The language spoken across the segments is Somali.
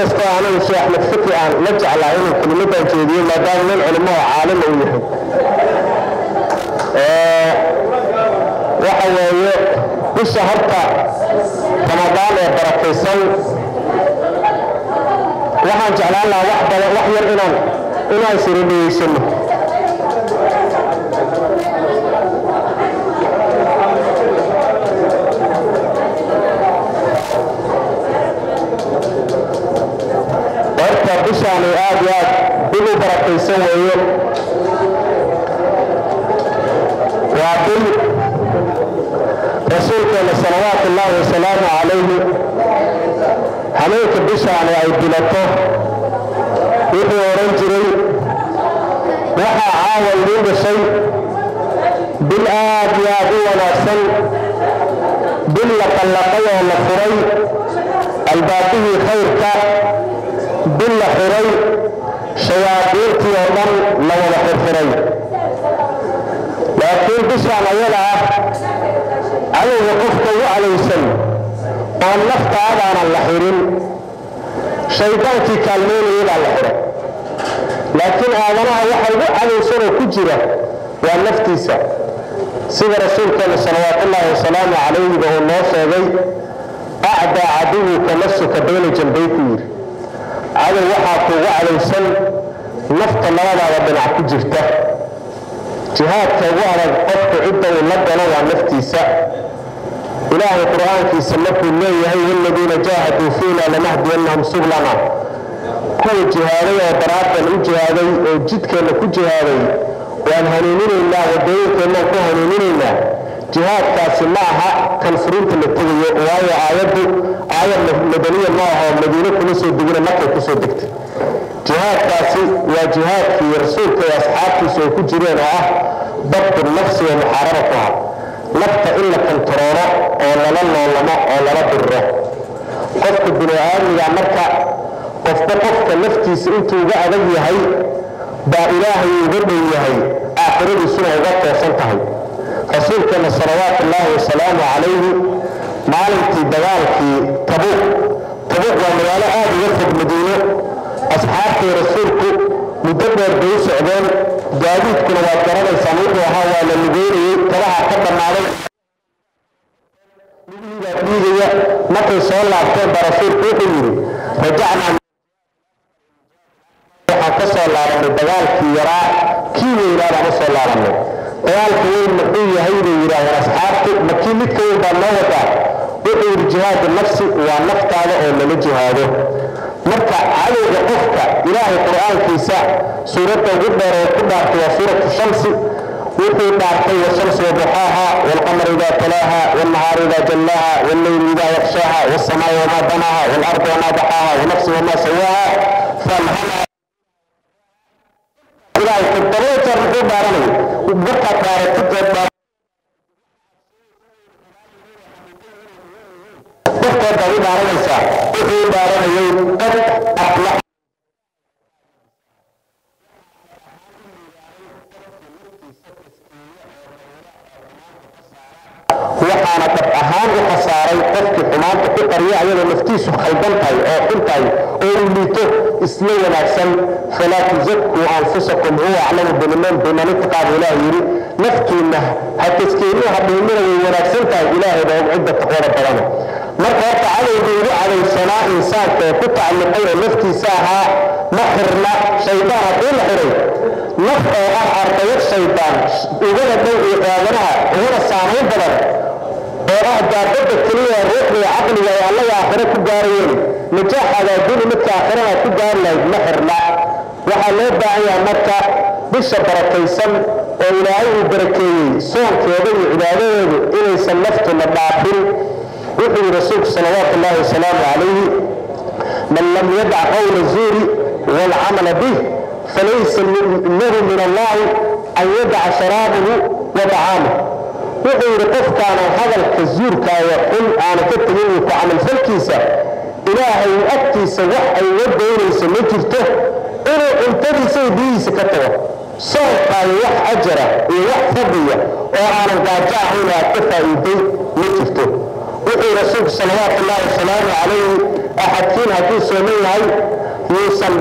inkastoo anagu sheekh axmed fiki aan la jeclaa inuu kelimadan jeediyo maadaama nin culimo oo caalima uu yahay waxa weeye bisha horta ramadaan ee barakaysan waxaan jeclaan lahaa wax badan wax yar inaan inaan siro dhageysano horta bishaani aad iyo aad bil u barakaysan weeye waa bil rasuulkeena salawaatu ullaahi wasalaamu calayhi habeenka bishaani ay bilato wuxuu odhan jiray waxaa caawa idiin dhashay bil aad iyo aad u wanaagsan bil la qallaqay oo la furay albaabihii khayrka bil la xiray shayaadiintii oo dhan la wada xirxiray laakiin bishaan ayada ah cadowga qofka u cadowsan oo naftaadaanan la xirin shaydaankii kaalmeynayay baa la xiray laakiin aadanaha waxa ugu cadowsanoo ku jira waa naftiisa sida rasuulkeena salawaatullaahi wasalaamu calayhiba uu noo sheegay acdaa caduwuka nafsuka bayna janbay ku yidhi cadow waxaa kuugu cadowsan nafta labadaada dhinac ku jirta jihaadka ugu adag qofku cidda uu la galo waa naftiisa ilaahay qur-aankiisa markuu leeyahay waladiina jaahaduu fiina lanahdiyannahum sublana kuwa jihaaday oo daraaddan u jihaaday oo jidkeenna ku jihaaday waan hanuuninaynaa wadooyinkeennan ku hanuuninaynaa jihaadkaasi ma aha kan furinta la tegayo waayo aayaddu aayad madaniya ma aho madiine kuma soo degina markay ku soo degtay jihaadkaasi waa jihaadkii rasuulka iyo asxaabtiisu ay ku jireen oo ah dabtu nafsi wa muxaarabatuha nafta in la kontaroolo oo lala loolamo oo lala diriro qofka bini aadmiga marka qofba qofka naftiisa intuu uga adag yahay baa ilaahay uga dhow yahay aakhiradiisuna uga toosan tahay rasuulkeena salawaatu ullaahi wasalaamu calayhi maalintii dagaalkii tabuuq tabuuq waa magaalo aad uga fog madiino asxaabtii rasuulku muddo dheer bay u socdeen gaadiidkuna waad garanaysaan wuxuu ahaa waa la lugeynayey tabaha ka dhammaaday lugihiibaa dhiigaya markay soo laabteen baa rasuulku wuxuu yidhi rajacnaa waxaan ka soo laabanay dagaalkii yaraa kii weynaa baan u soo laabanay dagaalka weyn muxuu yahay bay yidhaahdeen asxaabtu ma kii midka weyn baa noo wadaa wuxuu yidhi jihaadu nafsi waa naftaada oo lala jihaado marka cadowga qofka ilaahay qur-aankiisa suuradda ugu dheer oo ku dhaartay waa suuratu shamsi wuxuu dhaartay washamsi waduxaaha waalqamar idaa talaaha waalnahaar idaa jallaaha walleyli idaa yakshaha waalsamaai wamaa banaaha waalardi wamaa daxaaha wanafsi wamaa sawaaha falhamaha ilaahay toddoba jeer muxuu dhaaranay markaad dhaaratid dadkood baad u dhaaranaysaa wuxuu u dhaaranayay qad aflax waxaana dab ahaan u khasaaray qofkii xumaanta ku qarya ayadoo naftiisu khaldan tahay oo xun tahay oo uu liito isla wanaagsan falaa tuzakuu anfusakum huwa aclamu biliman biman itaqaaba ilaah yidhi naftiinna ha taskiinuu ha dhiimina way wanaagsan tahay ilaahay baa og cidda taqwada badana marka horta cadowga ugu cadowsanaa insaanka ee ku tacalluqay oo naftiisa ahaa ma xirna shaydaan haddii la xiray naf oo ah ardayad shaydaan ugana dhow iyo aadanaha ugana saamayn badan oo ah daabadda keliya ruuxda iyo caqliga ay allaga aakhire ku gaarayeen najaaxaada adduuni midka aakhirana ku gaari lahayd ma xirna waxaa loo baahan yahay marka bisha barakaysan oo ilaahay uu barakeeyey soonkeeda iyo cibaadadeedu inaysan naftuna dhaafin wuxuu yihi rasuulku salawaatu ullaahi wasalaamu calayhi man lam yadac qawla zuuri waalcamala bih falaysa lahu min allahi an yadaca sharaabahu wa طacaamuh wuxuu yidhi qofkaanan hadalka zuurkaayo xun aana ka tegin iyo ku camalfalkiisa ilaahay agtiisa wax ay uga daynayso ma jirto inuu cuntadiisa iyo biyihiisa ka tago soonkaayo wax ajara iyo wax fadliya oo aanan gaajo ahayn aad ka faa'iiday ma jirto wuxuu rasuulku salawaatu ullaahi wasalaamu calayhi axadkiin hadduu sooman yahay yuusan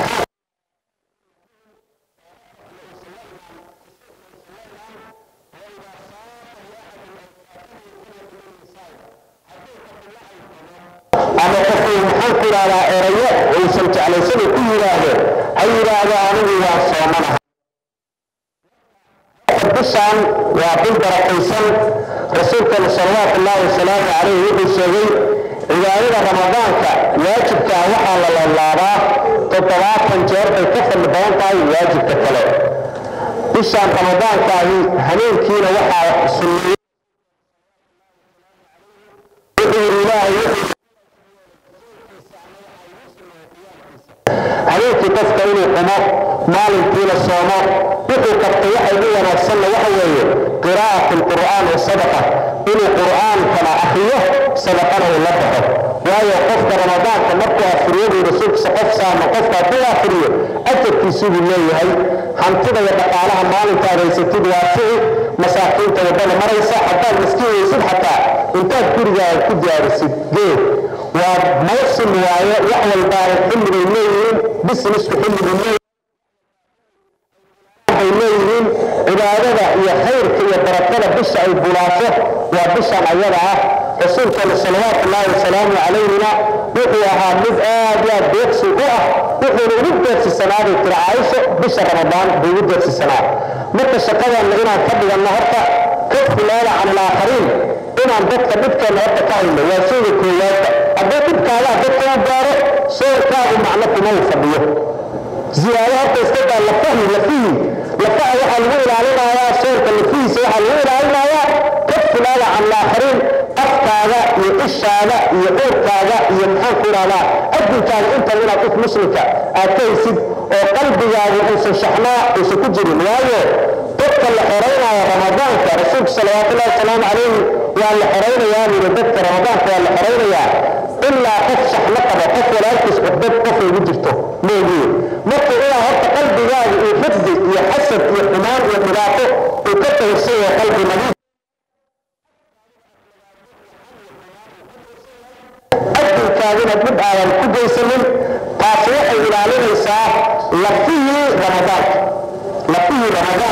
ama qofuu maxaan ku idhahdaa erayo uusan jeclaysana ku yidhaahdo ha yidhaahdo anigu waa soomanaha bishaan waa bil barakaysan rasuulkeena salawaatu ullaahi wasalaamu calayh wuxuu sheegay cibaadada ramadaanka waajibka ah waxaa la laalaabaa toddobaatan jeer bay ka fadli badan tahay waajibka kale bishaan ramadaankaahi habeenkiina waxaa sunneeyey wuxuu yidhi ilaahay wuxuu habeenkii qofka inuu qumo maalinkiina soomo wuxuu qabtay waxa ugu wanaagsanna waxa weeye qiraa'at alqur'aan wa sadaqa inuu qur'aankana akhriyo sadaqana uu la baxo waayo qofka ramadaanka markuu afriyo buu rasuulkiisa qof saama qofka hadduu afriyo ajarkiisuu buu leeyahay hantida iyo dhaqaalaha maalintaad haysatid waa fici masaakiinta waddada maraysa haddaad miskiin weysid xataa intaad gurigaaga ku diyaarisid geed waa mawsim waaye wax walba ay xilligay leeyihiin businessku xilligay leeyihiin waxay leeyihiin cibaadada iyo khayrka iyo barakada bisha ay bulaato waa bishan ayada ah rasuulkeena salawaatu ullaahi wasalaamu calayhina wuxuu ahaa mid aad iyo aad deeqsi u ah wuxuuna ugu deeqsisanaaday tiri caaisho bisha ramadaan buu ugu deeqsisanaa marka shaqadanna inaan ka dhiganno horta kafu leela can alaakhariin inaan dadka dhibkeena horta ka hayno waa shayga koowaadka haddii dhibkaadaa dadka u gaaro soorkaagu macno kuma uu fadhiyo ziyaado horta iska daa lafahi lafihi lafaha waxaa lagu ilaalinayaa soorka lafihiisa waxaa lagu ilaalinayaa kafu leela can alaakhariin afkaaga iyo ishaada iyo uurkaaga iyo maxaan ku idhahdaa addunkaaga intan inaad qof muslimka aad ka haysid oo qalbigaaga uusan shaxnaa uusan ku jirin waayo dadka la xoraynaya ramadaanka rasuulku salawaatullahi wasalaamu calayhi waa la xoraynayaa buri dadka ramadaanka waa la xoraynayaa ilaa qof shaxno qabo qof walaalkiis cudbad qof ugu jirto moogiye marka ilaa horta qalbigaaga iyo xifdi iyo xasad iyo xumaan iyo dhibaato uu ka tawirsan yahay qalbi nadiif adduunkaagina dhib aadan ku geysanin taasi waxay ilaalinaysaa lafihii ramadaanka lafihii ramadaan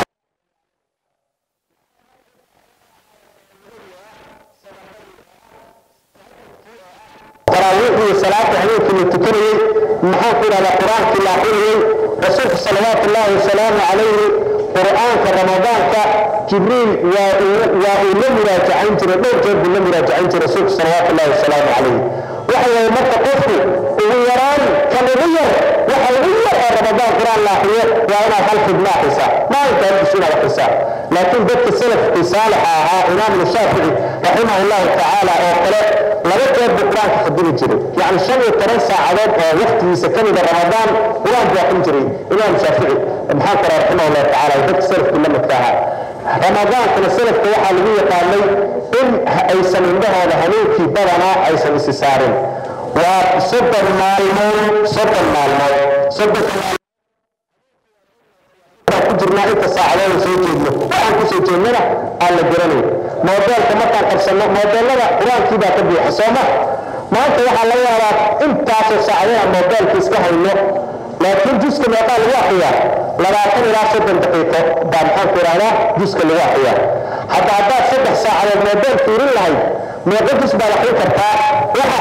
taraawiixdii salaada habeenkii la tukanayey maxaan ku idhahdaa qur-aankii la akrinayey rasuulku salawaatu ullaahi wasalaamu calayhi qur'aanka ramadaanka jibriil waa uu la muraajacayn jiray dhowr jeer buu la muraajacayn jiray rasuulku salawaatu ullaahi wasalaamu calayhi waxa weeye marka qofku ugu yaraan kan ugu yar waxa ugu yar oo ramadaan qur-aan la akriyo waa inaad hal xibno akrisaa maalinka halkiisu inaad akrisaa laakiin dadka salafkii saalixa ahaa imaamna shaafici raximah allahu tacaala oo kale laba jeer buu qur-aanka khadimi jiray yacni shan iyo toban saacadood oo waqtigiisa ka mida ramadaan qur-aan buu akrin jiray imaam shaafici maxaan kora raximah allahu tacaala dadka salafkii la midka ahaa ramadaankana salafka waxaa lagu yaqaanay in aysan indhahooda habeenkii badanaa aysan isi saarin waa soddon maalmood soddon maalmood soddon ku jirnaa inta saacadood soo jeedno waxaan kusoo jeednana aan la garanay moodeelka markaan qabsanno moodeelada qur-aankii baa ka buuxa sooma maanta waxaa laga yaabaa intaasoo saacadood moodeelka iska hayno laakiin juska meeqaa lagu akriyaa labaatan ilaa soddon daqiiqo baa maxaan ku idhahdaa juska lagu akriyaa hadda haddaad saddex saacadood moodeel fiirin lahayd meeqo jus baad akrin kartaa waxa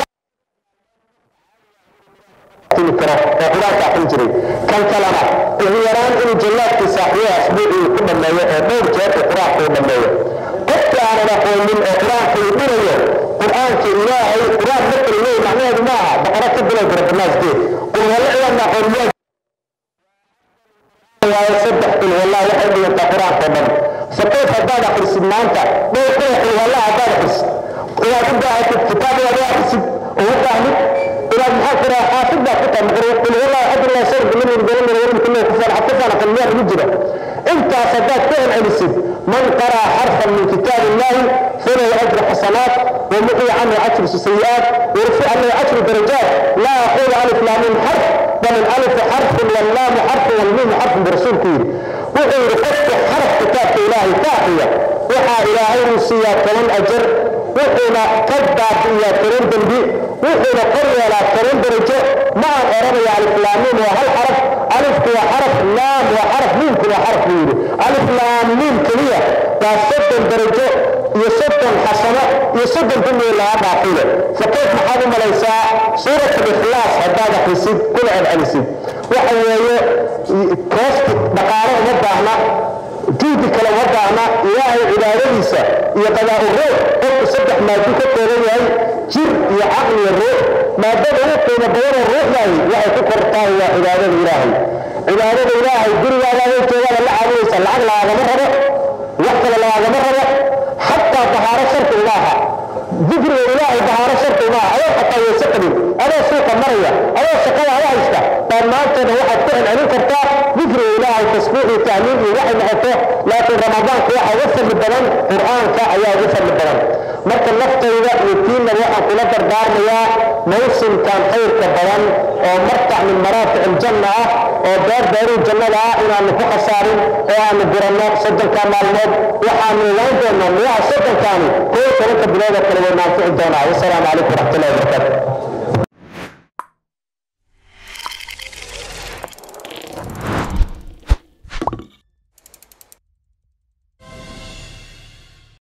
timi karo oo qur-aanka akrin jiray kan kalena ugu yaraan inuu jallaadkiisa akriyo asbuucii ku dhammeeyo oo dhowr jeer uu qur-aanka u dhammeeyo qofka aanan aqoonin oo qur-aanka uu dhinayo qur-aanka ilaahay qur-aan marka la leeyahy macnaheedu ma aha baqara ka bilow barabanaaskeed qulwallo ciyaadna aqoon waayo saddex qulwallaa waxay dhigantaa qur-aanka oo dhan fakayf haddaad akhrisid maanta dhowr kuna qulwallaa haddaad akhrisid inaad u baahatid kitaab inaad u akhrisid oo u baahnid inaad maxaa ku raha xaafid baa ku tahay qulwallaa xadullah shar bilamin bilamin walim kullahu kufaan xafifaan aqal miyaa lagu jira intaas haddaad ku celcelisid man qaraa xarfan min kitaab illahi falahu ajru xasanaat ومحي عنه عشر سيئات ورفع له عشر درجات لا أقول ألف لام حرف بل الألف حرف واللام حرف والميم حرف برسول كير وحي رفضت حرف كتاب إلهي كافية وحا إلهي سيئات كمان أجر wuxuuna ka baabi'iyaa toban dembi wuxuuna kor yeelaa toban darajo ma aan oranaya aliflaamiin waa hal xaraf alifku waa xaraf laam waa xaraf miimku waa xaraf buu yidhi aliflaam miim keliya baa soddon darajo iyo soddon xasano iyo soddon dembiga laga dhaafile fakayf maxaad u malaysaa suurat alikhlaas haddaad akhrisid kuna celcelisid waxa weeye koosti dhaqaale uma baahna juudi kale uma baahna ilaahay cibaadadiisa iyo qadaa ruux qofku saddex maadu ka kooban yahay jir iyo caqli iyo ruux maadada ugu qiimo badanoo ruuxdahi waxay ku kortahay waa cibaadada ilaahay cibaadada ilaahay gurigaada adoo joogaada la caabudaysa lacag lagaagama rabo wax kale lagaagama rabo xataa dahaaro sharti uma aha dikriga ilaahay dahaaro sharti uma aha adoo xataa weyse qabin adoo suuqa maraya adoo shaqada ada haysta dhammaantoodna waxaad ku celcelin kartaa dikriga ilaahay tasbiix iyo tahliil iyo waxay noqoto laakiin ramadaanku waxa uga fadli badan qur'aanka ayaa uga fadli badan marka naftayda iyo tiinna waxaan kula dardaarmayaa mawsimkan khayrka badan oo martac min maraafic aljanna ah oo beer beeruu jannada ah inaanu ku khasaarin oo aanu guranno soddonka maalmood waxaanu ogaan doonaa miyaha soddonkaani koo tobanka bilood oo kale way naanfici doonaa wasalaamu calaykum waraxmatullahi wabarakaatu